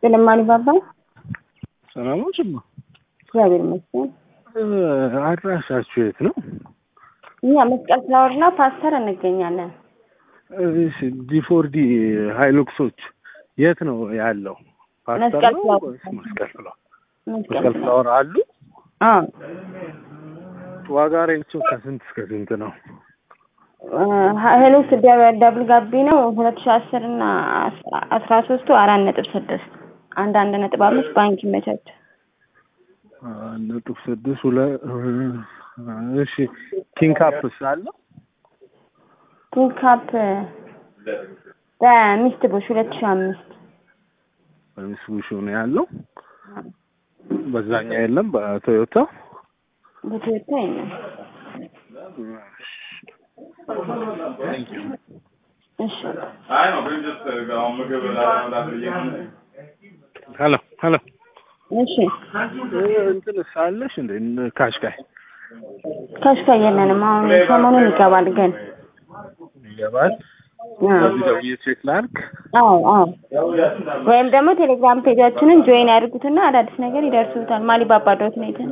ይስጥልኝ አሊባባ። ሰላሞች ማ እግዚአብሔር ይመስገን። አድራሻችሁ የት ነው? እኛ መስቀል ፍላወር እና ፓስተር እንገኛለን። ዲፎርዲ ሃይሉክሶች የት ነው ያለው? ፓስተር መስቀል ነው ፍላወር። ወይስ መስቀል ፍላወር? መስቀል መስቀል ፍላወር አሉ። አዎ ዋጋ ሬንቸው ከስንት እስከ ስንት ነው? ሄሎክስ ደብል ጋቢ ነው ሁለት ሺ አስር እና አስራ ሶስቱ አራት ነጥብ ስድስት አንድ አንድ ነጥብ አምስት ባንክ ይመቻች። አንድ ነጥብ ስድስት ሁለት እሺ ኪንግ ካፕስ አለው? ኪንግ ካፕ በሚስት ቦሽ ሁለት ሺ አምስት በሚስቡሽ ነው ያለው። በዛኛው የለም በቶዮታ በቶዮታ የለም። እሺ አይ ነው ግን ጀስት አሁን ምግብ ላለመብላት ብዬ ነው። ሄሎ ሄሎ እሺ እንትን ሳለሽ እንደ ካሽካይ ካሽካ የለንም። አሁን ሰሞኑን ይገባል ግን ይገባል። አዎ በዚህ ደውዬ ቼክ ላድርግ። አዎ አዎ ወይም ደግሞ ቴሌግራም ፔጃችንን ጆይን ያድርጉትና አዳዲስ ነገር ይደርሱታል። ማሊባባ ዶት ኔትን